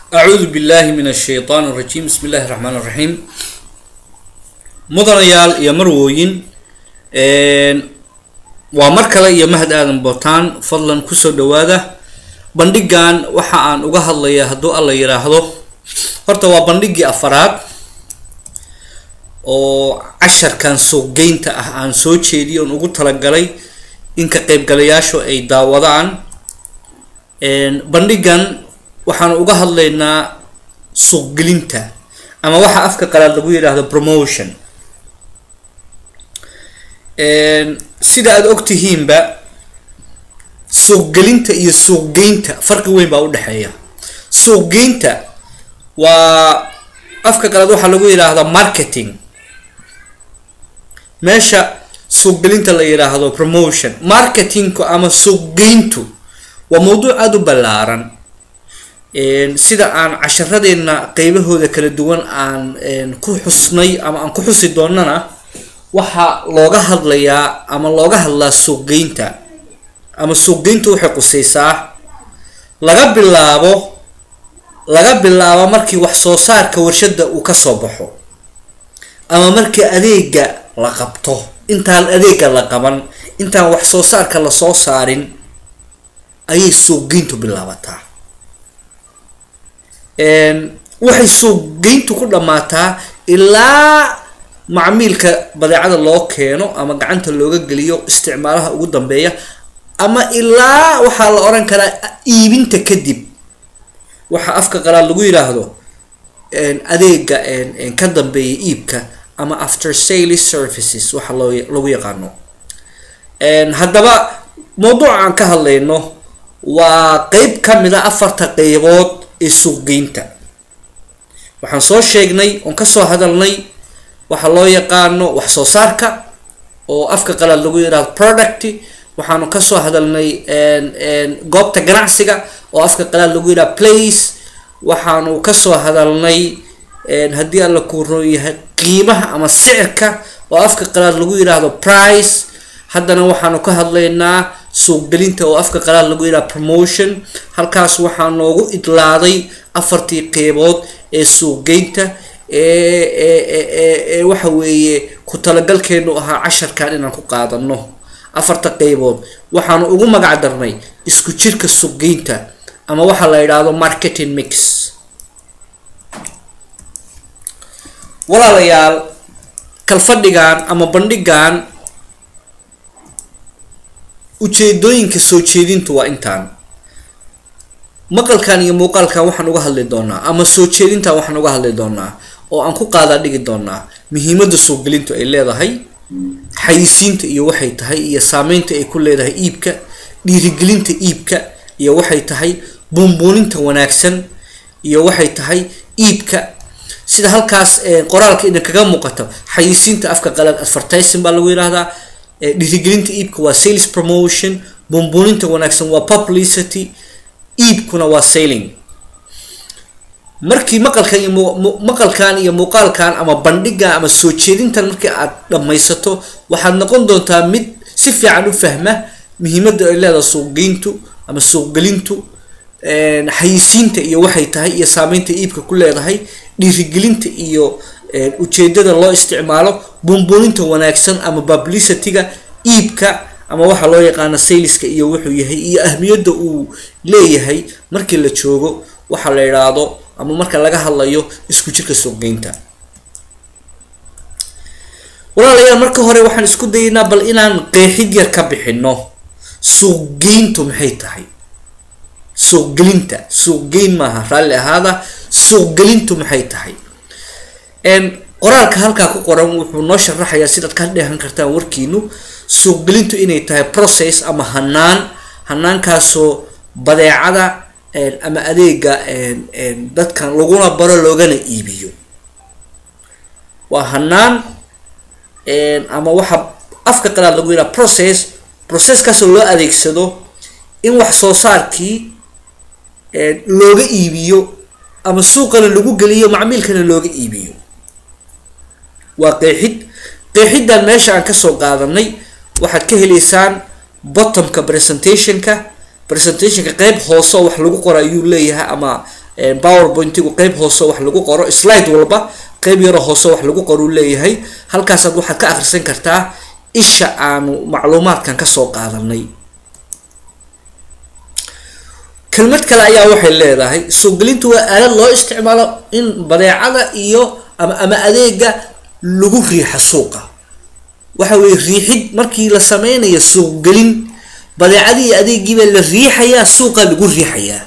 acuudu billahi min ashaytaan arajiim bismi illahi raxmaan raxiim mudanayaal iyo marwooyin waa mar kale iyo mahad aadan bootaan fadlan kusoo dhawaada bandhigan waxa aan uga hadlaya hadduu alla yiraahdo horta waa bandhigii afaraad oo casharkan suuqgeynta ah aan soo jeediyo on ugu talagalay in ka qaybgalayaashu ay daawadaan bandhigan waxaan uga hadlaynaa suuqgelinta ama waxa afka qalaad lagu yidhaahdo promotion sida aada ogtihiinba suuqgelinta iyo suuqgeynta farqi weyn baa udhexeeya suuqgeynta waa afka qalaad waxaa lagu yidhaahdaa marketing meesha suuqgelinta la yidhaahdo promotion marketingku ama suuqgeyntu waa mawduuc aada u ballaaran sida aan casharadeena qeybahooda kala duwan aan ku xusnay ama aan ku xusi doonana waxaa looga hadlayaa ama looga hadlaa suuqgeynta ama suuqgeyntu waxay qusaysaa laga bilaabo laga bilaabo markii wax soo saarka warshada uu kasoo baxo ama markii adeega la qabto intaan adeega la qaban intaan wax soo saarka lasoo saarin ayay suuqgeyntu bilaabataa waxay suuqgeyntu ku dhammaataa ilaa macmiilka badeecada loo keeno ama gacanta looga geliyo isticmaalaha ugu dambeeya ama ilaa waxaa la oran karaa iibinta kadib waxaa afka qalaad lagu yidhaahdo adeega ka dambeeya iibka ama after sales services waxa loo lagu yaqaano haddaba mawduuca aan ka hadlayno waa qeyb kamid a afarta qeybood ee suuqgeynta waxaan soo sheegnay oon kasoo hadalnay waxaa loo yaqaano wax soo saarka oo afka qalaad lagu yidhahdo product waxaanu kasoo hadalnay goobta ganacsiga oo afka qalaad lagu yidhahdo place waxaanu kasoo hadalnay haddii alla kuu roon yahay qiimaha ama sicirka oo afka qalaad lagu yidhaahdo price haddana waxaanu ka hadlaynaa suuqgelinta oo afka qalaad lagu yidhahdo promotion halkaas waxaa noogu idlaaday afartii qeybood ee suuqgeynta ee waxa weeye ku talagalkeenu ahaa casharkan inaan ku qaadano afarta qeybood waxaanu ugu magac darnay isku jirka suuqgeynta ama waxaa la yidhaahdo marketing mix walaalayaal kalfadhigan ama bandhigan ujeedooyinka soo jeedintu waa intaan maqalkan iyo muuqaalkan waxaan uga hadli doonaa ama soo jeedintan waxaan uga hadli doonaa oo aan ku qaadaa dhigi doonaa muhiimada suuqgelintu ay leedahay xayisiinta iyo waxay tahay iyo saameynta ay ku leedahay iibka dhiirigelinta iibka iyo waxay tahay buunbuuninta wanaagsan iyo waxay tahay iibka sida halkaas qoraalka idinkaga muuqato xayisiinta afka qalaad advertising baa lagu yidhahdaa dhiirigelinta iibka waa sales promotion buunbuuninta wanaagsan waa publicity iibkuna waa sailing markii maqalkan iyo maqalkan iyo muuqaalkan ama bandhigan ama soo jeedintan markii aad dhammaysato waxaad noqon doontaa mid si fiican u fahma muhiimada ay leedahay suuqgeyntu ama suuqgelintu xayisiinta iyo waxay tahay iyo saameynta iibka ku leedahay dhiirigelinta iyo ujeedada loo isticmaalo buunbuuninta wanaagsan ama publicityga iibka ama waxaa loo yaqaano saleska iyo wuxuu yahay iyo ahmiyadda uu leeyahay markii la joogo waxaa la yidhaahdo ama marka laga hadlayo isku jirka suuqgeynta walaalayaal marka hore waxaan isku dayaynaa bal inaan qeexid yar ka bixino suuqgeyntu maxay tahay suuqgelinta suuqgeyn maaha raalli ahaada suuqgelintu maxay tahay qoraalka halkaa ku qoran wuxuu noo sharaxayaa sidaad ka dheehan kartaan warkiinu suuqgelintu inay tahay process ama hanaan hanaankaasoo badeecada ama adeega dadkan laguna baro loogana iibiyo waa hanaan ama waxa afka qalaad lagu yidhaha process processkaasoo loo adeegsado in wax soo saarkii looga iibiyo ama suuqana lagu geliyo macmiilkana looga iibiyo waa qeexid qeexiddan meesha aan kasoo qaadanay waxaad ka helaysaan bottomka presentationka presentationka qeyb hoose oo wax lagu qora ayuu leeyahay ama powerpointigu qeyb hoose wax lagu qoro slide walba qeyb yaroo hoose wax lagu qoruu leeyahay halkaasaad waxaad ka akhrisan kartaa isha aanu macluumaadkan kasoo qaadanay kelmad kale ayaa waxay leedahay suugelintu waa aalad loo isticmaalo in badeecada iyo ama ama adeega lagu riixa suuqa waxa weye riixid markii la sameynayo suuqgelin badeecadii iyo adeegiibaa la riixayaa suuqa lagu riixayaa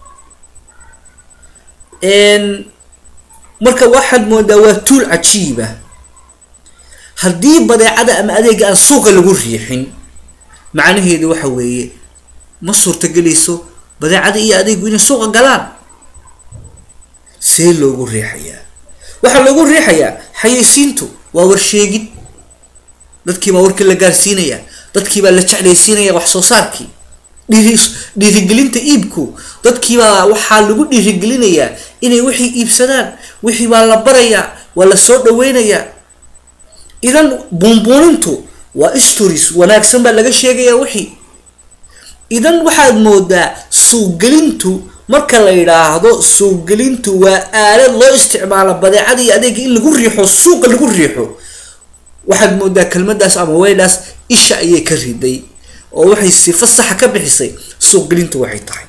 marka waxaad moodaa waa tuul cajiiba haddii badeecada ama adeega aan suuqa lagu riixin macnaheedu waxa weeye ma suurtagelayso badeecada iyo adeegu inay suuqa galaan see loogu riixayaa waxaa loogu riixayaa xayeysiintu waa warsheegid dadkiibaa warkii la gaarsiinaya dadkiibaa la jeclaysiinaya wax soo saarkii dhiiri dhiirigelinta iibku dadkiibaa waxaa lagu dhiirigelinayaa inay wixii iibsadaan wixii baa la barayaa waa la soo dhaweynayaa idan buunbuunintu waa stories wanaagsan baa laga sheegayaa wixii idan waxaad moodaa suugelintu marka la yidhaahdo suugelintu waa aalad loo isticmaalo badeecada iyo adeega in lagu riixo suuqa lagu riixo waxaad moodaa kelmadaas ama weydhaas isha ayay ka riday oo waxay sifo saxa ka bixisay suuqgelintu waxay tahay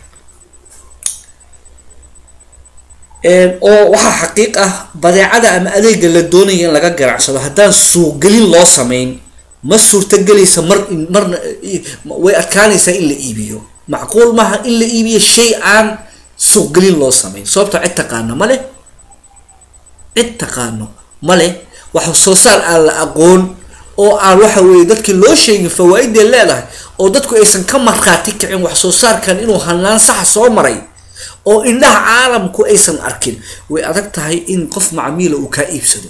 oo waxaa xaqiiq ah badeecada ama adeega la doonaya in laga ganacsado haddaan suuqgelin loo sameyn ma suurtagelaysa mar marna way adkaanaysaa in la iibiyo macquul maaha in la iibiyo shay aan suuqgelin loo sameyn sababto cid taqaano ma leh cid taqaano ma leh wax soo saar aan la aqoon oo aan waxa weeye dadkii loo sheegin fawaa-idee leedahay oo dadku aysan ka markhaati kicin wax soo saarkan inuu hanaan saxa soo maray oo indhaha caalamku aysan arkin way adag tahay in qof macmiila uu kaa iibsado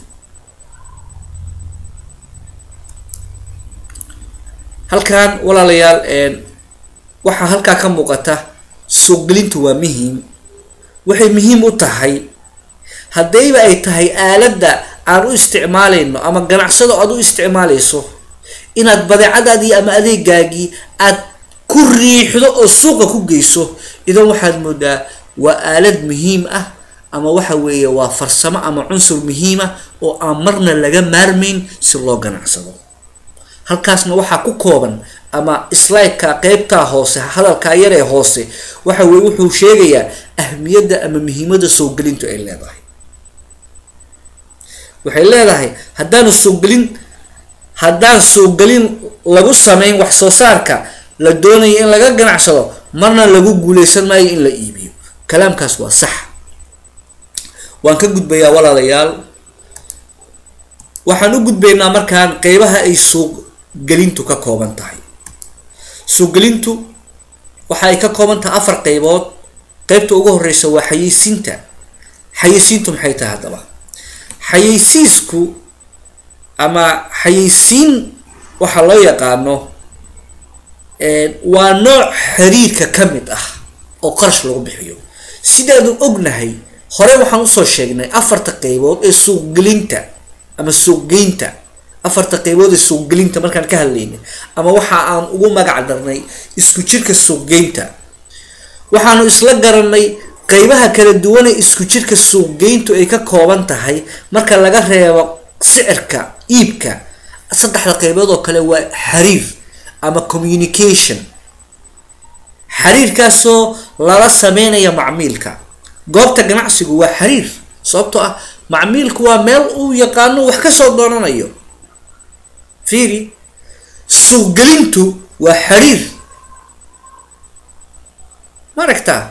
halkan walaalayaal waxaa halkaa ka muuqata suuqgelintu waa muhiim waxay muhiim u tahay haddayba ay tahay aaladda aan u isticmaalayno ama ganacsado aad u isticmaalayso inaad badeecadaadii ama adeegaagii aad ku riixdo oo suuqa ku geyso idan waxaad moodaa waa aalad muhiim ah ama waxa weeye waa farsamo ama cunsur muhiima oo aan marna laga maarmayn si loo ganacsado halkaasna waxaa ku kooban ama slideka qeybtaa hoose hadalkaa yaree hoose waxa weye wuxuu sheegayaa ahmiyadda ama muhiimada soogelintu ay leedahay waxay leedahay haddaanu soogelin haddaan soogelin lagu sameyn wax soo saarka la doonayo in laga ganacsado marna lagu guuleysan maayo in la iibiyo kalaamkaas waa sax waan ka gudbayaa walaalayaal waxaan u gudbaynaa markaan qeybaha ay suuqgelintu ka kooban tahay suuqgelintu waxa ay ka kooban tahay afar qeybood qeybta ugu horeysa waa xayeysiinta xayeysiintu maxay tahay haddaba xayeysiisku ama xayeysiin waxaa loo yaqaano waa nooc xiriirka ka mid ah oo qarash lagu bixiyo sidaanu ognahay hore waxaan usoo sheegnay afarta qeybood ee suuqgelinta ama suuqgeynta afarta qeybood ee suuqgelinta markaan ka hadlaynay ama waxa aan ugu magac darnay isku jirka suuqgeynta waxaanu isla garanay qeybaha kala duwan ee isku jirka suuqgeyntu ay ka kooban tahay marka laga reebo sicirka iibka saddexda qeybood oo kale waa xiriir ama communication xiriirkaasoo lala sameynaya macmiilka goobta ganacsigu waa xiriir sababtoo ah macmiilku waa meel uu yaqaano wax kasoo doonanayo fiiri suuqgelintu waa xiriir ma aragtaa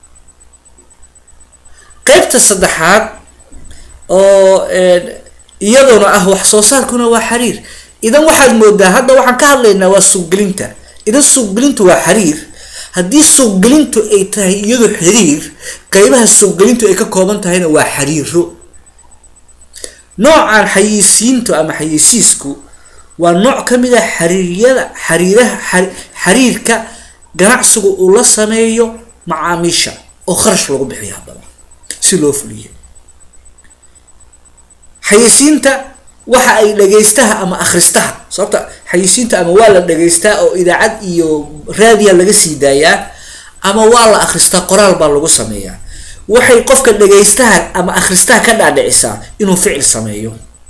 qeybta saddexaad oo iyaduna ah wax soo saarkuna waa xiriir idan waxaad moodaa hadda waxaan ka hadlaynaa waa suuqgelinta idan suuqgelintu waa xiriir haddii suuqgelintu ay tahay iyadu xiriir qeybaha suuqgelintu ay ka kooban tahayna waa xiriiro noocan xayeysiintu ama xayeysiisku waa nooc ka mid ah xariiryada xariiraha xiriirka ganacsigu uu la sameeyo macaamiisha oo kharash lagu bixiyo haddaba si loo fuliyo xayeysiinta waxa ay dhagaystaha ama akhristaha sababta xayeysiinta ama waa la dhagaystaa oo idaacad iyo raadiya laga sii daayaa ama waa la akhristaa qoraal baa lagu sameeyaa waxay qofka dhagaystaha ama akhristaha ka dhaadhicisaa inuu ficil sameeyo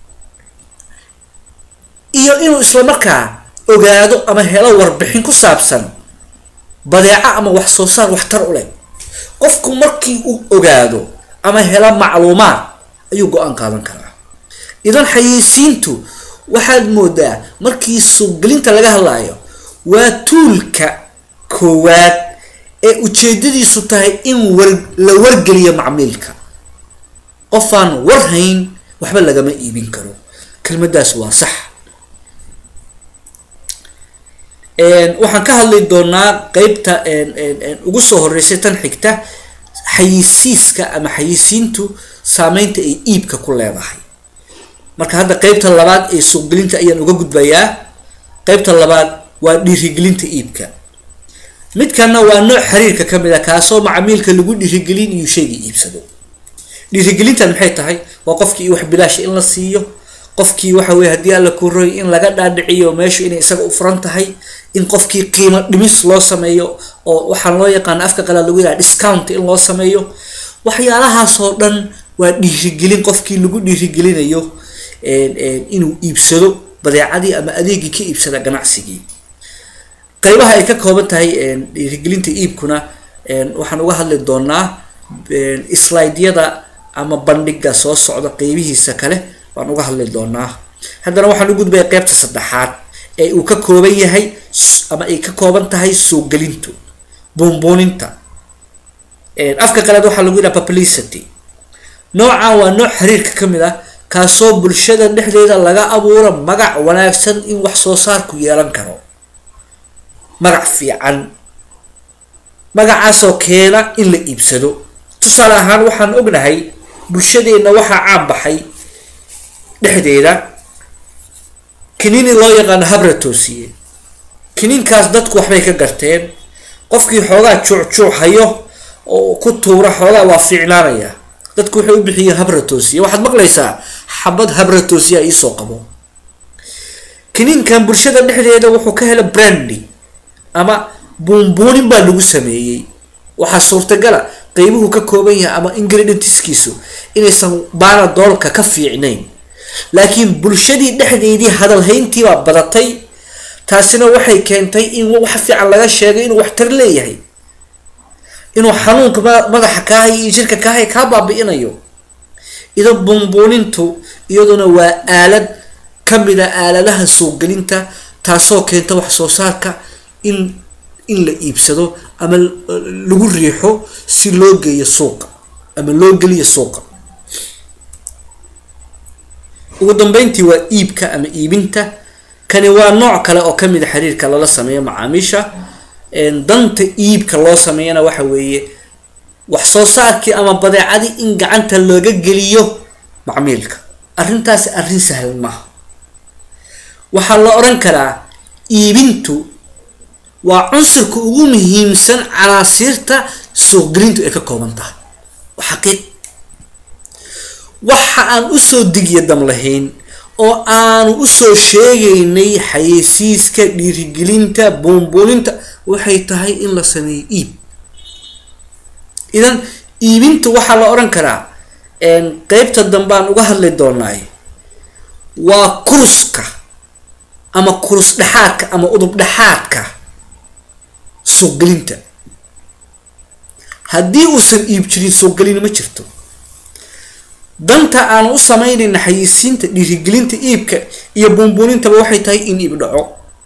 iyo inuu islamarkaa ogaado ama helo warbixin ku saabsan badeeco ama wax soo saar waxtar u leh qofku markii uu ogaado ama helo macluumaad ayuu go-aan qaadan karaa idan xayeysiintu waxaad moodaa markii suuqgelinta laga hadlaayo waa tuulka koowaad ee ujeedadiisu tahay in war la wargeliyo macmiilka qofaan war hayn waxba lagama iibin karo kelmadaas waa sax waxaan ka hadli doonaa qeybta ugu soo horeysay tan xigta xayisiiska ama xayisiintu saameynta ay iibka ku leedahay marka hadda qeybta labaad ee suuqgelinta ayaan uga gudbayaa qeybta labaad waa dhiirigelinta iibka midkana waa nooc xiriirka kamid a kaasoo macamiilka lagu dhiirigelin iyo shayga iibsado dhiirigelintan maxay tahay waa qofkii wax bilaash in la siiyo qofkii waxa weye haddii alla ku roy in laga dhaadhiciyo meeshu inay isaga u furan tahay in qofkii qiimo dhimis loo sameeyo oo waxaan loo yaqaana afka qalaad lagu yidhaha discount in loo sameeyo waxyaalahaasoo dhan waa dhiirigelin qofkii lagu dhiirigelinayo inuu iibsado badeecadii ama adeegii ka iibsada ganacsigii qaybaha ay ka kooban tahay dhiirigelinta iibkuna waxaan uga hadli doonaa slideyada ama bandhiga soo socda qeybihiisa kale waan uga hadli doonaa haddana waxaan u gudbaya qeybta saddexaad ee uu ka kooban yahay ama ay ka kooban tahay suuqgelintu buunbuuninta afka qalaad waxaa lagu yidhaha publicity noocan waa nooc xiriirka kamid ah kaasoo bulshada dhexdeeda laga abuuro magac wanaagsan in wax soo saarku yeelan karo magac fiican magacaasoo keena in la iibsado tusaale ahaan waxaan ognahay bulshadeenna waxaa caan baxay dhexdeeda kiniini loo yaqaano habra toosiye kiniinkaas dadku waxbay ka garteen qofkii xoogaa juucjuuc hayo oo ku tuura xoogaa waa fiicnaanaya dadku waxay u bixiyeen habra toosiye waxaad maqlaysaa xabad habra toosiya iisoo qabo kiniinkan bulshada dhexdeeda wuxuu ka hela brandy ama buunbuunin baa lagu sameeyey waxaa suurtagala qeybuhu ka kooban yahay ama ingredientskiisu inaysan baana doolka ka fiicnayn laakiin bulshadii dhexdeedii hadalhayntiibaa badatay taasina waxay keentay in wax fiican laga sheegay inuu waxtar leeyahay inuu xanuunka madaxa kaahay iyo jirka kaahay kaa baabi-inayo ida buunbuunintu iyaduna waa aalad kamid a aaladaha suuqgelinta taasoo keenta wax soo saarka in in la iibsado ama lagu riixo si loo geeyo suuqa ama loo geliyo suuqa ugu dambeyntii waa iibka ama iibinta kani waa nooc kale oo kamid a xiriirka lala sameeyo macaamiisha danta iibka loo sameeyana waxa weeye wax soo saarkii ama badeecadii in gacanta looga geliyo macmiilka arrintaasi arrin sahlan maaha waxaa la odhan karaa iibintu waa cunsurka ugu muhiimsan canaasiirta suuqgelintu ay ka kooban tahay waa xaqiiq waxa aan usoo digya dam lahayn oo aanu usoo sheegaynay xayeysiiska dhiirigelinta buunbuuninta waxay tahay in la sameeyo iib idan iibinta waxaa la odhan karaa qeybta dambe aan uga hadli doonaay waa kuruska ama kurus dhexaadka ama udub dhexaadka suuqgelinta haddii uusan iib jirin suuqgelin ma jirto danta aan u sameynayna xayisiinta dhiirigelinta iibka iyo buunbuunintaba waxay tahay in iib dhaco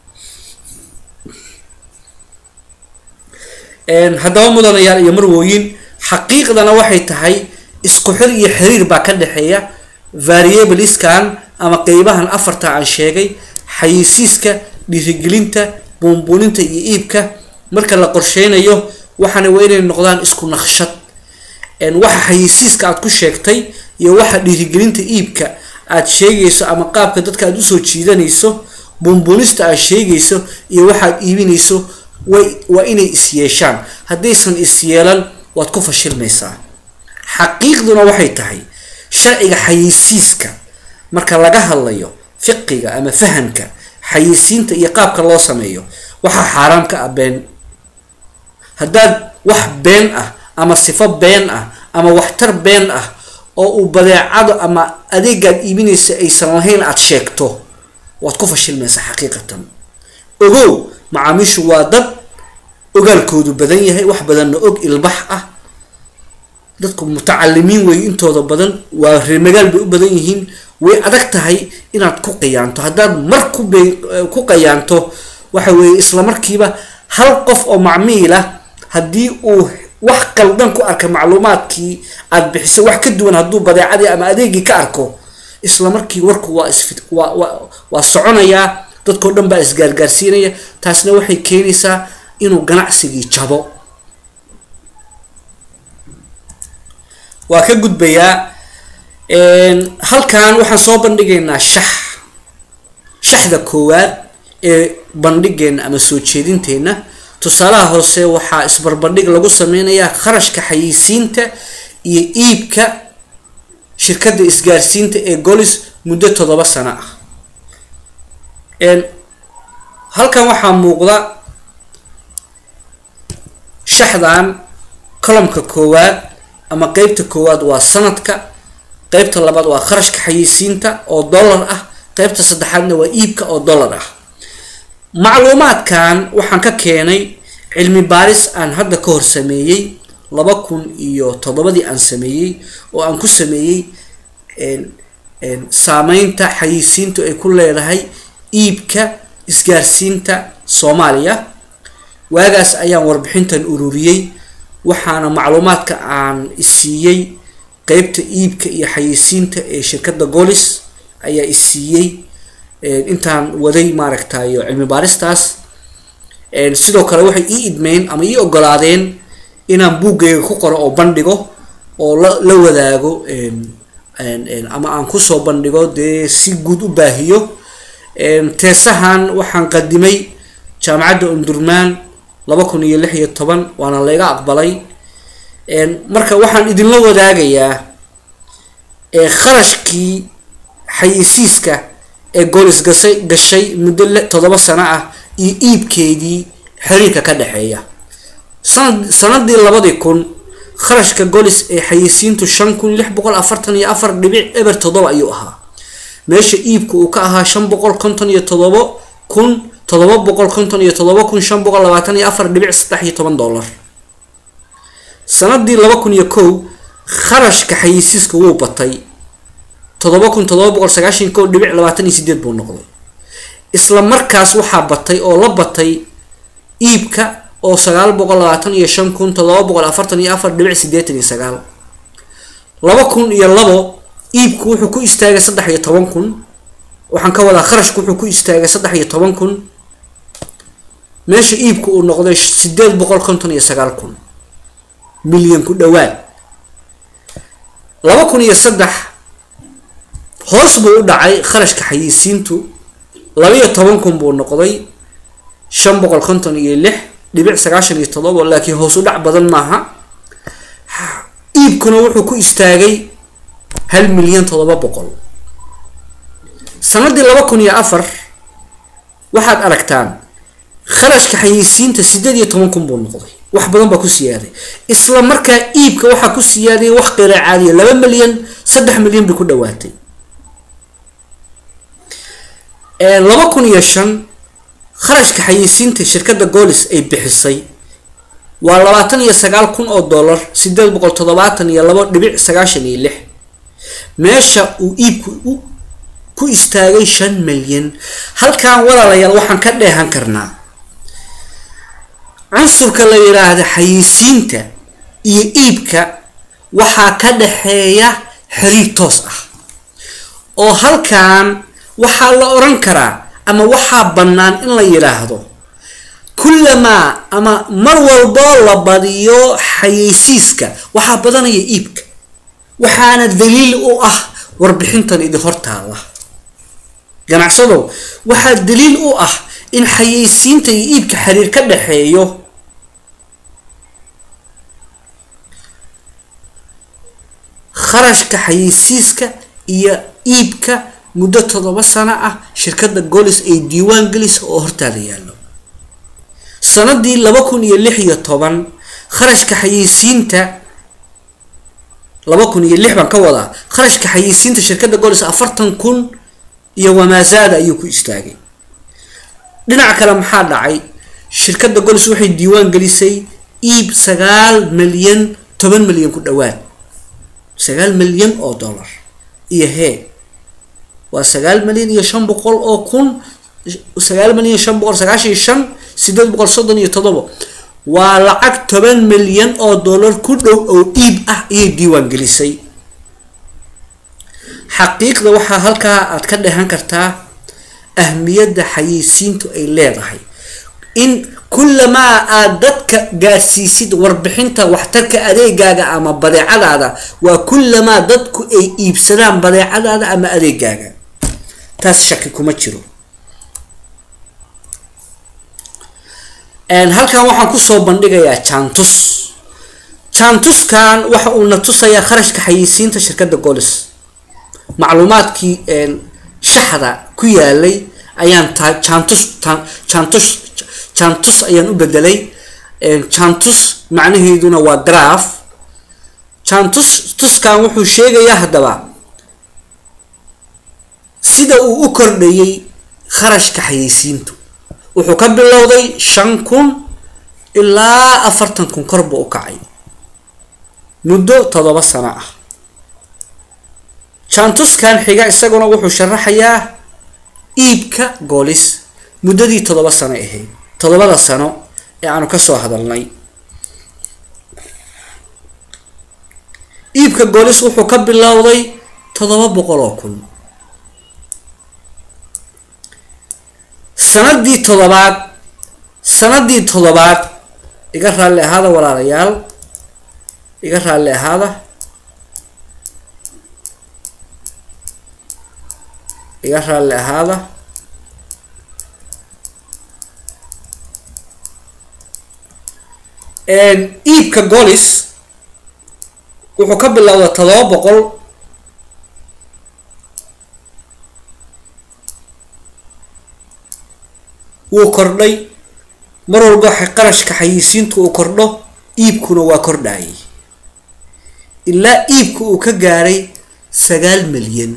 haddaba mudanayaal iyo marwooyin xaqiiqdana waxay tahay isku xir iyo xiriir baa ka dhexeeya variabliskan ama qeybahan afarta aan sheegay xayisiiska dhiirigelinta buunbuuninta iyo iibka marka la qorsheynayo waxaana waa inay noqdaan isku naqshad waxa xayisiiska aad ku sheegtay iyo waxa dhiirigelinta iibka aad sheegayso ama qaabka dadka aad usoo jiidanayso buunbuunista aad sheegayso iyo waxaad iibinayso way waa inay isyeeshaan haddaysan isyeelan waad ku fashilmaysaa xaqiiqduna waxay tahay sharciga xayisiiska marka laga hadlayo fiqiga ama fahamka xayisiinta iyo qaabka loo sameeyo waxaa xaaraam ka ah been haddaad wax been ah ama sifo been ah ama waxtar been ah oo uu badeecado ama adeegaad iibinaysa aysan lahayn aada sheegto waad ku fashilmaysaa xaqiiqatan ogow macaamiishu waa dad ogaalkoodu badan yahay wax badanna og ilbax ah dadku mutacalimiin wey intooda badan waa reemagaal bay u badan yihiin way adag tahay inaad ku qiyaanto haddaad mar ku be ku qayaanto waxa weeye isla markiiba hal qof oo macmiila haddii uu wax qaldan ku arka macluumaadkii aada bixiso wax ka duwan hadduu badeecadii ama adeegii ka arko isla markii warku waa isfi waa waa waa soconayaa dadkao dhan baa isgaargaarsiinaya taasna waxay keenaysaa inuu ganacsigii jabo waa ka gudbayaa halkan waxaan soo bandhigaynaa shax shaxda koowaad ee bandhigeena ama soo jeedinteenna tusaalaha hoose waxaa isbarbandhig lagu sameynayaa kharashka xayeysiinta iyo iibka shirkadda isgaarsiinta ee golis muddo toddoba sano ah halkan waxaa muuqda shaxdan colomka koowaad ama qeybta koowaad waa sanadka qeybta labaad waa kharashka xayeysiinta oo dollar ah qeybta saddexaadna waa iibka oo dollar ah macluumaadkan waxaan ka keenay cilmi baaris aan hadda ka hor sameeyey laba kun iyo toddobadii aan sameeyey oo aan ku sameeyey saameynta xayeysiintu ay ku leedahay iibka isgaarsiinta soomaaliya waagaas ayaan warbixintan ururiyey waxaana macluumaadka aan isiiyey qeybta iibka iyo xayeysiinta ee shirkadda golis ayaa isiiyey intaan waday maaragtayo cilmi baaristaas sidoo kale waxay ii idmeyn ama ii ogolaadeen inaan buuggayga ku qoro oo bandhigo oo la la wadaago ama aan kusoo bandhigo dee si guud u baahiyo teesahan waxaan qadimay jaamacadda undurmaan laba kun iyo lix iyo toban waana layga aqbalay marka waxaan idinla wadaagayaa kharashkii xayeysiiska ee goolis gasay gashay muddo toddoba sano ah iyo iibkeedii xiriirka ka dhexeeya sanad sanadii labadii kun kharashka golis ee xayeysiintu shan kun lix boqol afartan iyo afar dhibic eber toddoba ayuu ahaa meesha iibka uu ka ahaa shan boqol konton iyo toddobo kun toddoba boqol konton iyo toddoba kun shan boqol labaatan iyo afar dhibic saddex iyo toban dollar sanadii laba kun iyo kow kharashka xayeysiiska wuu batay toddoba kun toddoba boqol sagaashan kow dhibic labaatan iyo sideed buu noqday isla markaas waxaa batay oo la batay iibka oo sagaal boqol labaatan iyo shan kun toddoba boqol afartan iyo afar dhibic sideetan iyo sagaal laba kun iyo labo iibku wuxuu ku istaagay saddex iyo toban kun waxaan ka wadaa kharashku wuxuu ku istaagay saddex iyo toban kun meesha iibku uu noqday sideed boqol konton iyo sagaal kun milyan ku dhawaad laba kun iyo saddex hoos buu u dhacay kharashka xayeysiintu labaiyo toban kun buu noqday shan boqol konton iyo lix dhibic sagaashan iyo toddoba laakiin hoos u dhac badan maaha iibkuna wuxuu ku istaagay hal milyan toddoba boqol sanadii laba kun iyo afar waxaad aragtaan kharashka xayeysiinta sideed iyo toban kun buu noqday wax badan baa ku siyaaday isla markaa iibka waxaa ku siyaadaya wax qira caadiya laba milyan saddex milyan bay ku dhawaatay laba kun iyo shan kharashka xayeysiinta shirkadda golis ay bixisay waa labaatan iyo sagaal kun oo dollar sideed boqol toddobaatan iyo labo dhibic sagaashan iyo lix meesha uu iibku ku istaagay shan milyan halkan walaalayaal waxaan ka dheehan karnaa cunsurka la yidhaahda xayeysiinta iyo iibka waxaa ka dhexeeya xiriir toos ah oo halkan waxaa la oran karaa ama waxaa bannaan in la yidhaahdo kullamaa ama mar walboo la badiyo xayeysiiska waxaa badanaya iibka waxaana daliil u ah warbixintan idin hortaala ganacsadow waxaa daliil u ah in xayeysiinta iyo iibka xiriir ka dhexeeyo kharashka xayeysiiska iyo iibka muddo toddoba sano ah shirkadda golis ay diiwaan gelisa oo hortaada yaallo sanadii laba kun iyo lix iyo toban kharashka xayeysiinta laba kun iyo lix baan ka wadaa kharashka xayeysiinta shirkadda golis afartan kun iyo wamaazaada ayuu ku istaagay dhinaca kale maxaa dhacay shirkadda golis waxay diiwaan gelisay iib sagaal milyan toban milyan ku dhawaad sagaal milyan oo dollar iyo hee waa sagaal milyan iyo shan boqol oo kun sagaal milyan iyo shan boqol sagaashan iyo shan sideed boqol soddon iyo todoba waa lacag toban milyan oo dollar ku dhow oo iib ah ayay diiwaan gelisay xaqiiqda waxaa halkaa aad ka dhehan kartaa ahmiyadda xayeysiintu ay leedahay in kullamaa aad dadka gaarsiisid warbixinta waxtarka adeegaaga ama badeecadaada waa kullamaa dadku ay iibsadaan badeecadaada ama adeegaaga taas shaki kuma jiro halkan waxaan kusoo bandhigayaa jantus jantuskan waxa uu na tusayaa kharashka xayeysiinta shirkadda golis macluumaadkii shaxda ku yaalay ayaan ta jantus jantus jantus ayaan u bedelay jantus macnaheeduna waa graph jantus tuskan wuxuu sheegayaa haddaba sida uu u kordhayay kharashka xayeysiintu wuxuu ka bilowday shan kun ilaa afartan kun kor buu u kacay muddo toddoba sano ah jantuskan xiga isaguna wuxuu sharaxayaa iibka goolis muddadii toddoba sano ahayd toddobada sano ee aanu kasoo hadalnay iibka goolis wuxuu ka bilowday toddoba boqol oo kun sanadii toddobaad sanadii toddobaad iga raalli ahaada walaalayaal iga raalli ahaada iga raalli ahaada iibka golis wuxuu ka bilowda todoba boqol wuu kordhay mar walba qarashka xayisiintu uu kordho iibkuna waa kordhayay ilaa iibka uu ka gaaray sagaal milyan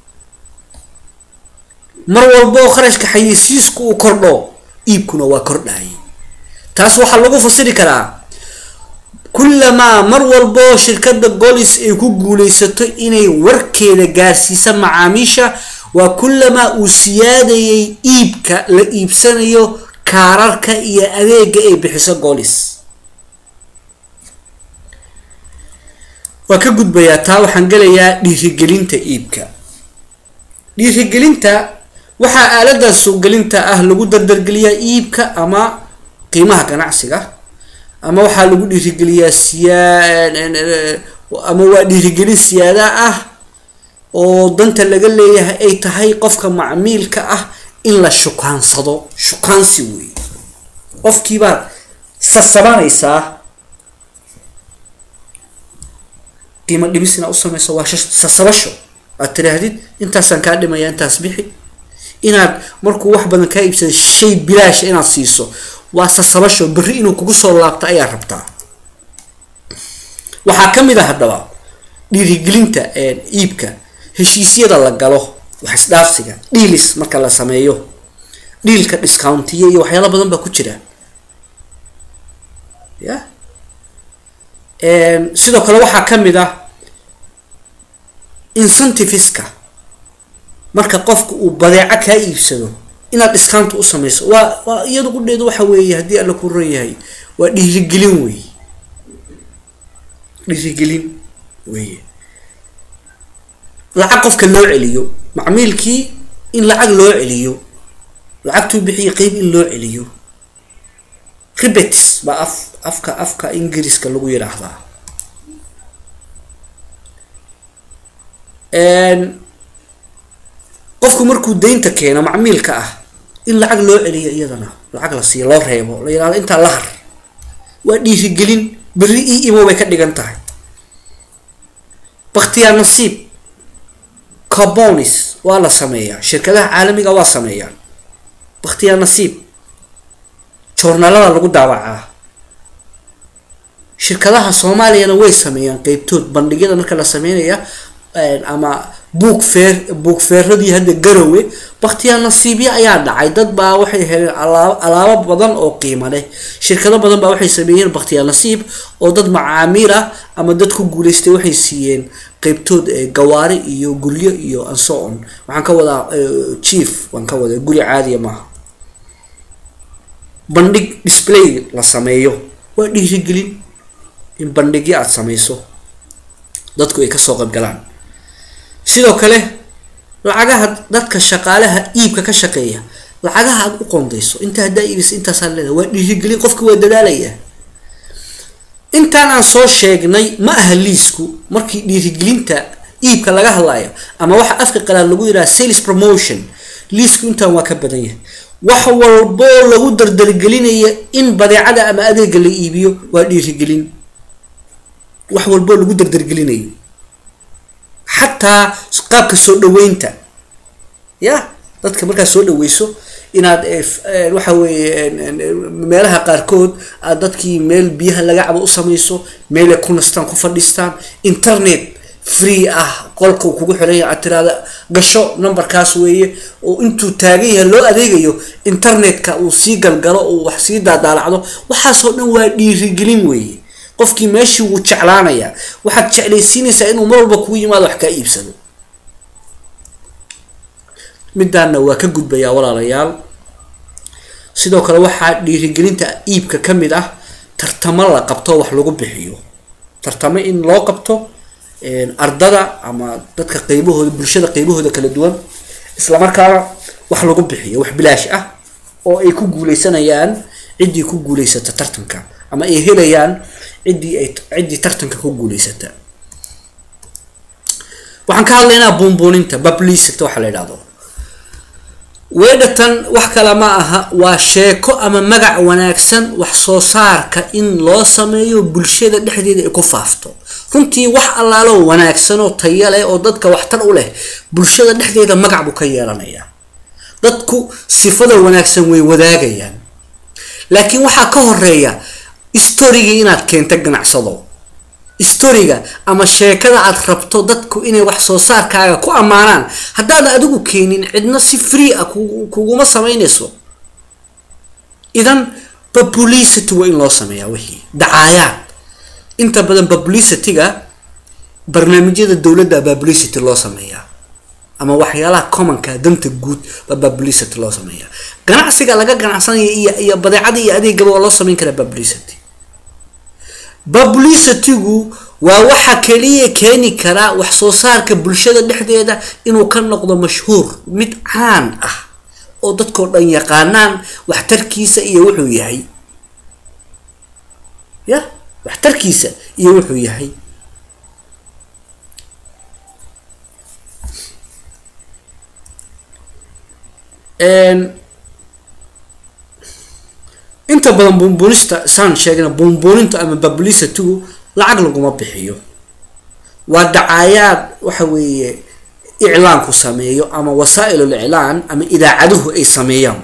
mar walba oo kharashka xayisiisku uu kordho iibkuna waa kordhayay taas waxaa lagu fasiri karaa kullamaa mar walboo shirkadda golis ay ku guuleysato inay warkeeda gaarsiisa macaamiisha waa kullamaa uu siyaadayay iibka la iibsanayo kaararka iyo adeega ay bixiso golis waa ka gudbayaa taa waxaan gelayaa dhiirigelinta iibka dhiirigelinta waxaa aalada suuqgelinta ah lagu dardargeliyaa iibka ama qiimaha ganacsiga ama waxaa lagu dhiirigeliyaa siyaa ama waa dhiirigelin siyaada ah oo danta laga leeyahay ay tahay qofka macmiilka ah in la shukaansado shukaansi wey qofkiibaad sasabanaysaa qiimo dhimis inaad usameyso waa sasabasho aad tiraahdid intaasaan kaa dhimaya intaas bixi inaad markuu wax badan kaa iibsada shay bilaasha inaad siiso waa sasabasho berri inuu kugu soo laabto ayaa rabtaa waxaa ka mid a haddaba dhiirigelinta iibka heshiisyada la galo wax isdhaafsiga dhiilis marka la sameeyo dhiilka discountiya iyo waxyaala badan baa ku jira ya sidoo kale waxaa ka mid ah incentiveska marka qofka uu badeeco kaa iibsado inaad discount u sameyso waa waa iyada qudheedu waxa weeye haddii alla ku ran yahay waa dhiirigelin wey dhiirigelin weye lacag qofka loo celiyo macmiilkii in lacag loo celiyo lacagtuu bixiya qeyb in loo celiyo ribetis baa af afka afka ingiriiska lagu yidhaahdaa qofku markuu deynta keeno macmiilka ah in lacag loo celiyo iyadana lacag la siiyo loo reebo la yihahdo intaa la har waa dhiirigelin berri i imo bay ka dhigan tahay baktiyaa nasiib carbonis waa la sameeyaa shirkadaha caalamiga waa sameeyaan baktiyaa nasiib joornaalada lagu daawacaa shirkadaha soomaaliyana way sameeyaan qeybtood bandhigyada marka la sameynaya ama buug feer buug feeradii hadda garowe baktiyaa nasiibyo ayaa dhacay dad baa waxay heleen alaab alaabo badan oo qiimo leh shirkado badan baa waxay sameeyeen baktiyaa nasiib oo dad macaamiil ah ama dad ku guuleystay waxay siiyeen qeybtood gawaari iyo guryo iyo anso on waxaan ka wadaa chief waan ka wadaa guri caadiya maaha bandhig display la sameeyo waa dhiirigelin in bandhigyo aada sameyso dadku ay kasoo qaybgalaan sidoo kale lacagaha dadka shaqaalaha iibka ka shaqeeya lacagaha aada u qondayso inta haddaa iibisa intaasaa leedahay waa dhiirigelin qofka waa dadaalaya intaan aan soo sheegnay ma aha liisku markii dhiirigelinta iibka laga hadlayo ama waxa afka qalaad lagu yidhaha sales promotion liisku intaan waa ka badan yahay wax walboo lagu dardargelinaya in badeecada ama adeega la iibiyo waa dhiirigelin wax walboo lagu dardargelinayo xataa qaabka soo dhaweynta ya dadka markaad soo dhaweyso inaad waxa weeye meelaha qaarkood aad dadkii meel biyaha laga cabo u samayso meelay ku nastaan ku fadhiistaan internet free ah qolka uu kugu xiran yahay aad tiraada gasho numberkaas weeye oo intuu taagan yahay loo adeegayo internetka uu sii galgalo uu wax sii daadaalacdo waxaasoo dhan waa dhiirigelin weeye qofkii meeshii wuu jeclaanayaa waxaad jeclaysiinaysaa inuu mar walba kugu yimaado wax kaa iibsado midaana waa ka gudbayaa walaalayaal sidoo kale waxaa dhiirigelinta iibka ka mid ah tartamo la qabto wax lagu bixiyo tartamo in loo qabto ardada ama dadka qeybahooda bulshada qeybahooda kala duwan islamarkaana wax lagu bixiyo wax bilaash ah oo ay ku guuleysanayaan ciddii ku guuleysata tartanka ama ay helayaan ciddii ay ciddii tartanka ku guuleysata waxaan ka hadlaynaa buunbuuninta publicity waxa la yidhahdo weedhatan wax kale ma aha waa sheeko ama magac wanaagsan wax soo saarka in loo sameeyo bulshada dhexdeeda ay ku faafto runtii wax allaalo wanaagsan oo taya leh oo dadka waxtar u leh bulshada dhexdeeda magac buu ka yeelanayaa dadku sifada wanaagsan way wadaagayaan laakiin waxaa ka horeeya storygii inaad keento ganacsado storiga ama sheekada aad rabto dadku inay wax soo saarkaaga ku ammaanaan haddaadan adigu keenin cidna si free ah kuguma samaynayso idan publicity waa in loo sameeyaa wixii dacaayaad inta badan publicityga barnaamijyada dowladda publicity loo sameeyaa ama waxyaalaha commonka danta guud baa publicity loo sameeyaa ganacsiga laga ganacsanaya iyo iyo badeecada iyo adeegaba waa loo sameyn karaa publicity publicitygu waa waxa kaliya keeni karaa wax soo saarka bulshada dhexdeeda inuu ka noqdo mashhuur mid caan ah oo dadkao dhan yaqaanaan waxtarkiisa iyo wuxuu yahay ya waxtarkiisa iyo wuxuu yahay inta badan buunbuunista saan sheegna buunbuuninta ama publicitygu lacag laguma bixiyo waa dacaayaad waxa weeye iclaanku sameeyo ama wasaa-ilul iclaan ama idaacaduhu ay sameeyaan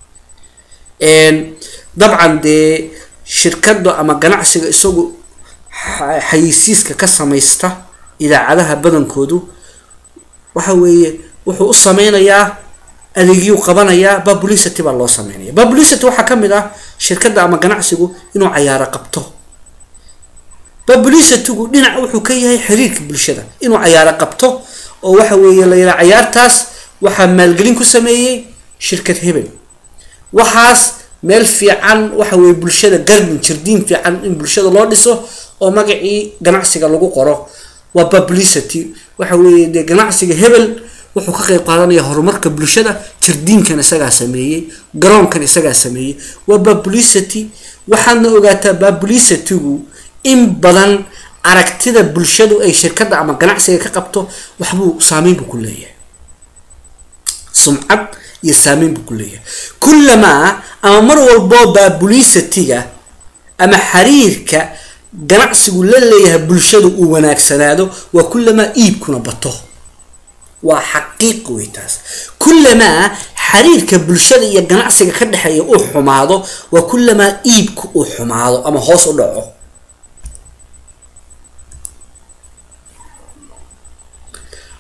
dabcan dee shirkada ama ganacsiga isagu xayisiiska ka samaysta idaacadaha badankoodu waxa weeye wuxuu u sameynayaa adeegyuu qabanayaa publicity baa loo sameynaya publicity waxaa kamid ah shirkadda ama ganacsigu inuu cayaaro qabto publicitygu dhinac wuxuu ka yahay xiriirka bulshada inuu cayaaro qabto oo waxa weeye la yidhaha cayaartaas waxaa maalgelin ku sameeyey shirkad hebel waxaas meel fiican waxa weye bulshada garden jardiin fiican in bulshada loo dhiso oo magacii ganacsiga lagu qoro waa publicity waxa weeye dee ganacsiga hebel wuxuu ka qeyb qaadanaya horumarka bulshada jardiinkan isagaa sameeyey garoonkan isagaa sameeyey waa publicity waxaadna ogaataa publicitygu in badan aragtida bulshadu ay shirkadda ama ganacsiga ka qabto waxbuu saameyn buu ku leeyahay sumcad iyo saameyn buu ku leeyahay kullamaa ama mar walboo publicityga ama xiriirka ganacsigu la leeyahay bulshadu uu wanaagsanaado waa kullamaa iibkuna bato waa xaqiiq wey taas kullamaa xiriirka bulshada iyo ganacsiga ka dhexeeya uu xumaado waa kullamaa iibku uu xumaado ama hoos u dhaco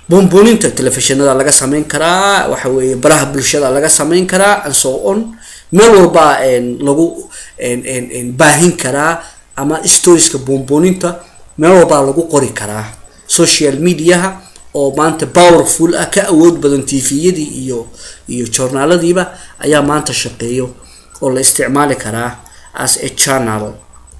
buunbuuninta telefishinada laga sameyn karaa waxa weeye baraha bulshada laga sameyn karaa and so on meel walba lagu baahin karaa ama storieska buunbuuninta meel walbaa lagu qori karaa social mediaha oo maanta powerful ah ka awood badan tviyadii iyo iyo journaaladiiba ayaa maanta shaqeeyo oo la isticmaali karaa as a channel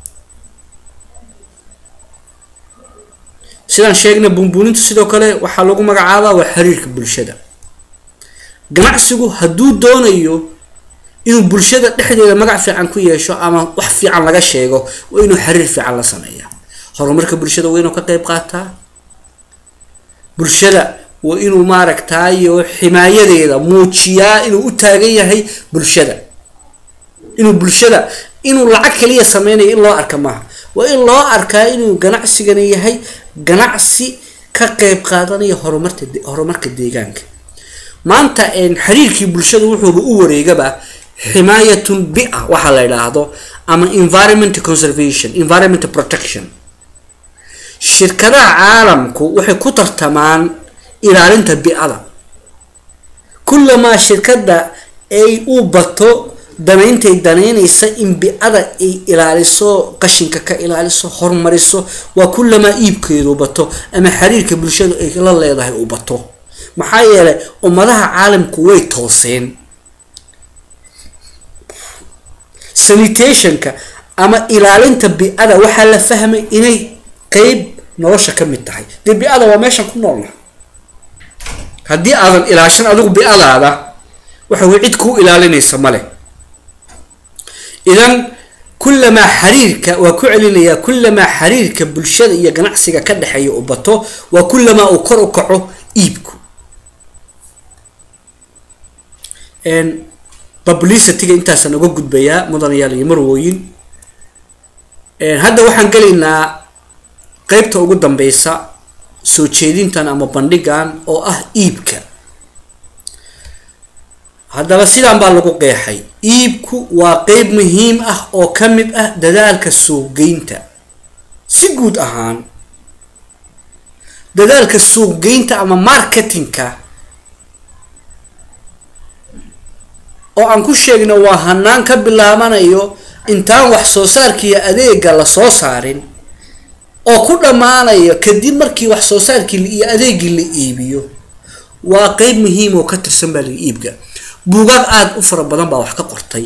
sidaan sheegnay buunbuuninta sidoo kale waxaa lagu magacaabaa waa xiriirka bulshada ganacsigu hadduu doonayo inuu bulshada dhexdeeda magac fiican ku yeesho ama wax fiican laga sheego waa inuu xiriir fiican la sameeyaa horumarka bulshada waa inuu ka qeyb qaataa bulshada waa inuu maaragtaayo ximaayadeeda muujiyaa inuu u taagan yahay bulshada inuu bulshada inuu lacag kaliya sameynayo in loo arka maaha waa in loo arkaa inuu ganacsigani yahay ganacsi ka qeyb qaadanaya horumarta horumarka deegaanka maanta xiriirkii bulshada wuxuuba u wareegaba ximaayatun bia waxaa la idhaahdo ama environment conservation environment protection shirkadaha caalamku waxay ku tartamaan ilaalinta bi-ada kullamaa shirkadda ay u bato danayntay danaynaysa in bi-ada ay ilaaliso qashinka ka ilaaliso horumariso waa kullamaa iibkeedu bato ama xiriirka bulshadu ay la leedahay u bato maxaa yeelay ummadaha caalamku way tooseen sanitationka ama ilaalinta bi-ada waxaa la fahmay inay qeyb nolosha ka mid tahay dee bi-ada waa meeshan ku noolna haddii aadan ilaashan adigu bi-adaada waxa wey cid kuu ilaalinaysa male idan kullamaa xiriirka waa ku celinayaa kullamaa xiriirka bulshada iyo ganacsiga ka dhexeeya u bato waa kullamaa uu kor u kaco iibku publicityga intaasaan uga gudbayaa mudanayaal iyo marwooyin hadda waxaan gelaynaa qeybta ugu dambeysa soo jeedintan ama bandhigan oo ah iibka haddaba sidaan baa lagu qeexay iibku waa qeyb muhiim ah oo ka mid ah dadaalka suuqgeynta si guud ahaan dadaalka suuqgeynta ama marketingka oo aan ku sheegno waa hanaan ka bilaabanayo intaan wax soo saarkiiyo adeega la soo saarin oo ku dhammaanayo kadib markii wax soo saarkii iyo adeegii la iibiyo waa qeyb muhiim oo ka tirsan baa laga iibka buugaag aada u fara badan baa wax ka qortay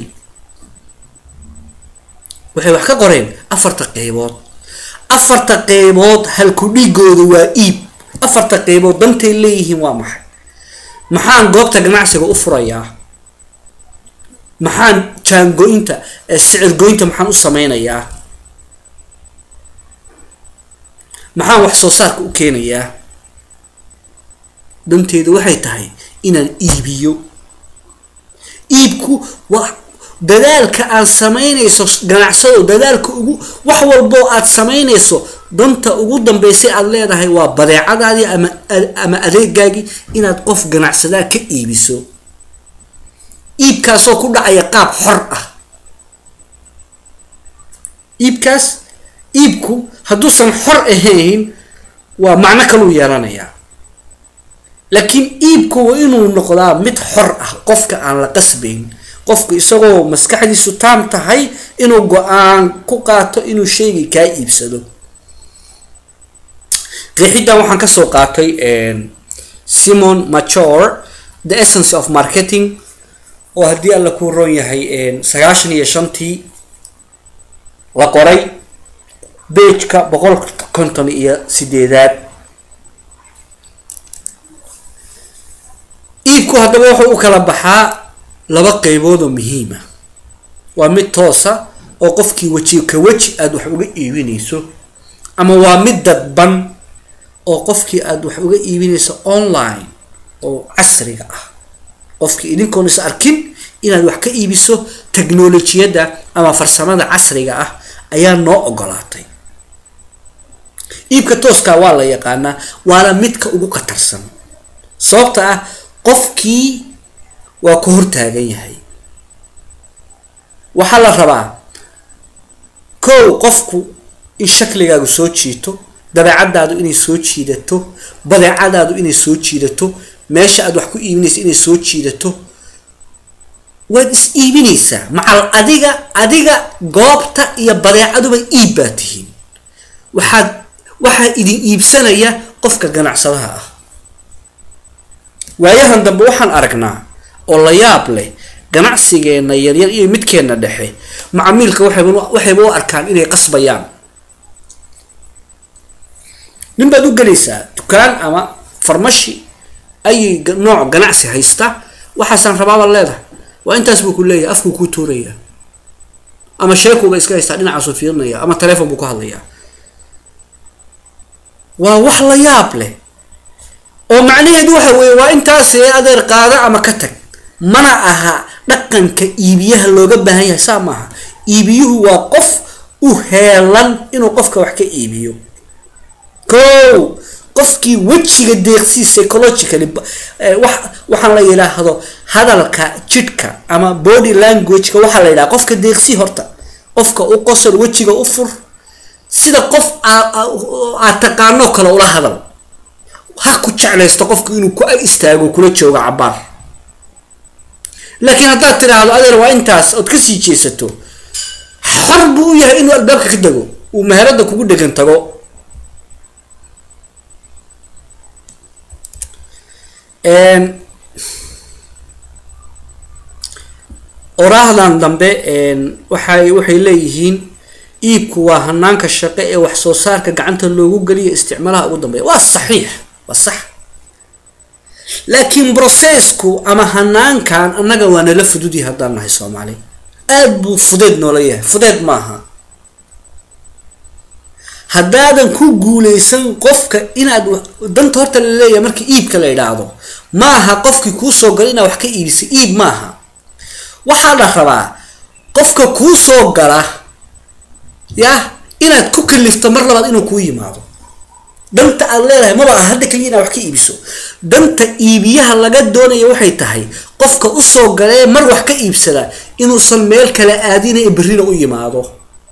waxay wax ka qoreen afarta qeybood afarta qeybood halku dhigooda waa iib afarta qeybood dantay leeyihiin waa maxay maxaan goobta ganacsiga u furayaa maxaan jaango-inta sicir goynta maxaan u sameynayaa maxaan wax soo saarka u keenayaa danteedu waxay tahay inaan iibiyo iibku waa dadaalka aad sameynayso ganacsado dadaalka ugu wax walboo aad sameynayso danta ugu dambeysay aada leedahay waa badeecadaadii ama ama adeegaagii inaad qof ganacsadaa ka iibiso iibkaasoo ku dhacaya qaab xor ah iibkaas iibku hadduusan xor ahayn waa macno kaluu yeelanayaa laakiin iibku waa inuu noqdaa mid xor ah qofka aan la qasbayn qofku isagoo maskaxdiisu taam tahay inuu go-aan ku qaato inuu shaygii kaa iibsado qeexiddan waxaan kasoo qaatay simon machor the essence of marketing oo haddii alla kuu roon yahay sagaashan iyo shantii la qoray bageka boqol konton iyo sideedaad iibku haddaba wuxuu u kala baxaa laba qeybood oo muhiima waa mid toosa oo qofkii weji ka weji aada wax uga iibinayso ama waa mid dadban oo qofkii aada wax uga iibinayso online oo casriga ah qofkii idinkoon is arkin inaad wax ka iibiso technolojiyadda ama farsamada casriga ah ayaa noo ogolaatay iibka tooskaa waa la yaqaanaa waana midka ugu khatarsan sababta ah qofkii waa ka hortaagan yahay waxaa la rabaa kow qofku in shakligaagu soo jiito dabeecadaadu inay soo jiidato badeecadaadu inay soo jiidato meesha aad wax ku iibinaysa inay soo jiidato waad is iibinaysaa macal adiga adiga goobta iyo badeecaduba iib baa tihiin waxaad waxaa idin iibsanaya qofka ganacsadaha ah waayahan dambe waxaan aragnaa oo la yaab leh ganacsigeenna yaryar iyo midkeenna dhexe macamiilka waxayba waxayba u arkaan inay qasbayaan nin baad u gelaysaa dukaan ama farmashi ayay nooc ganacsi haysta waxaasaan rabaabaad leedahay waa intaas buu ku leeyahay afkuu kuu tuuraya ama sheekuuba iska haystaa dhinacaasuu fiirinaya ama taleefon buu ku hadlayaa waa wax la yaab leh oo macnaheedu waxa weeye waa intaasee adeer qaada ama ka tag mana aha dhaqanka iibiyaha looga baahan yahay saa maaha iibiyuhu waa qof u heelan inuu qofka wax ka iibiyo ko qofkii wejiga deeqsii psychologically wax waxaan la yidhaahdo hadalka jidhka ama body languageka waxaa la yidhaha qofka deeqsii horta qofka u qosol wejiga u fur sida qof aad taqaanoo kale ula hadal ha ku jeclaysto qofku inuu ku ag istaago kula joogo cabaar laakiin haddaad tidhaahdo adeer waa intaas ood kasii jeesato xor buu u yahay inuu albaabka ka dego uu meherada kugu dhegan tago oraahdan dambe waxay waxay leeyihiin iibku waa hanaanka shaqo ee wax soo saarka gacanta loogu geliyo isticmaalaha ugu dambeeya waa saxiix waa sax laakiin brocessku ama hanaankan annaga waa nala fududyahay haddaan nahay soomaali aada buu fudeed noola yahay fudeed maaha haddaadan ku guuleysan qofka inaad danta horta la leeyahay markii iibka la idhaahdo maaha qofkii kuu soo gala inaad wax ka iibisay iib maaha waxaa la rabaa qofka kuu soo gala yah inaad ku kalifto mar labaad inuu kuu yimaado danta aad leedahay maba ah hadda keliya inaad wax ka iibiso danta iibiyaha laga doonaya waxay tahay qofka usoo galee mar wax ka iibsada inuusan meel kale aadina ee berrina u yimaado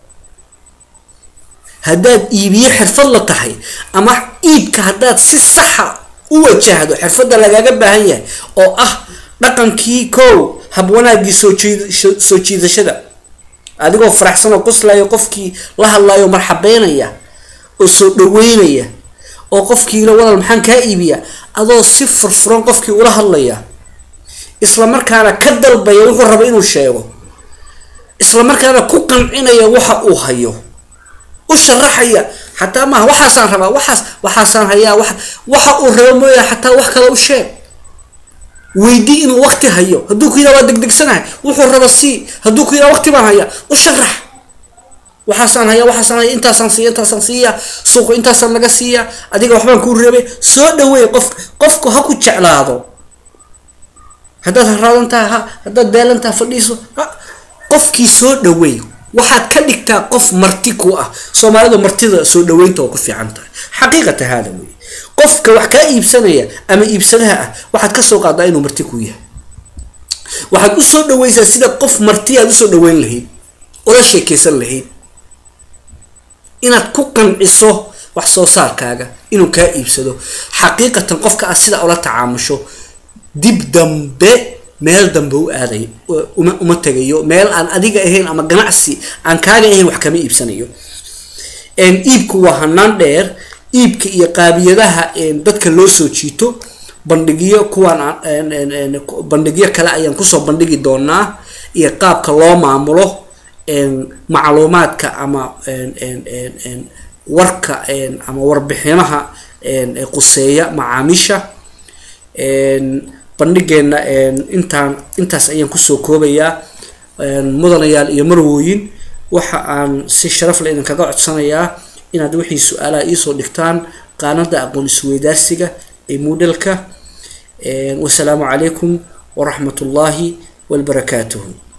haddaad iibiye xirfad la tahay ama iibka haddaad si saxa u wajahdo xirfadda lagaaga baahan yahay oo ah dhaqankii kow hab wanaagii soo jiid soo jiidashada adigoo faraxsan oo qoslayo qofkii la hadlayo marxabeynaya oo soo dhaweynaya oo qofkiila walal maxaan kaa iibiya adoo si furfuran qofkii ula hadlaya isla markaana ka dalbaya wuxuu raba inuu sheego isla markaana ku qancinaya waxa uu hayo u sharaxaya xataa maaha waxaasaan rabaa waxaas waxaasaan hayaa wa waxa uu rabo mooya xataa wax kale u sheeg weydii inuu waqti hayo hadduu ku yidhaha waa degdegsanahay wuxuu raba sii hadduu ku yidhaha waqti baan hayaa u sharax waxaasaan haya waxaasaan haya intaasaan siiya intaasaan siiya suuqu intaasaan laga siiya adiga waxbaan kuu reebay soo dhaweey qof qofku ha ku jeclaado haddaad haraadan tahay ha haddaad daalan tahay fadhiiso qofkii soo dhaweey waxaad ka dhigtaa qof marti ku ah soomaalida martida soo dhaweynta oo ku fiican tahay xaqiiqata haada wey qofka wax kaa iibsanaya ama iibsadaha ah waxaad kasoo qaadaa inuu marti ku yahay waxaad usoo dhaweysaa sida qof marti aad usoo dhaweyn lahayd ola sheekeysan lahayd inaad ku qanciso wax soo saarkaaga inuu kaa iibsado xaqiiqatan qofka aad sidaa ula tacaamusho dib dambe meel dambe u aaday uma uma tegayo meel aan adiga ahayn ama ganacsi aan kaaga ahayn wax kama iibsanayo iibku waa hanaan dheer iibka iyo qaabiyadaha dadka loo soo jiito bandhigyo kuwaan bandhigyo kale ayaan kusoo bandhigi doonaa iyo qaabka loo maamulo macluumaadka ama warka ama warbixinaha quseeya macaamiisha bandhigeena intaan intaas ayaan kusoo koobayaa mudanayaal iyo marwooyin waxa aan si sharaf le idinkaga codsanayaa inaad wixii su-aalaha iisoo dhigtaan qaanada aqoon isweydaarsiga ee moodalka wasalaamu calaykum waraxmat ullaahi wabarakaatuhu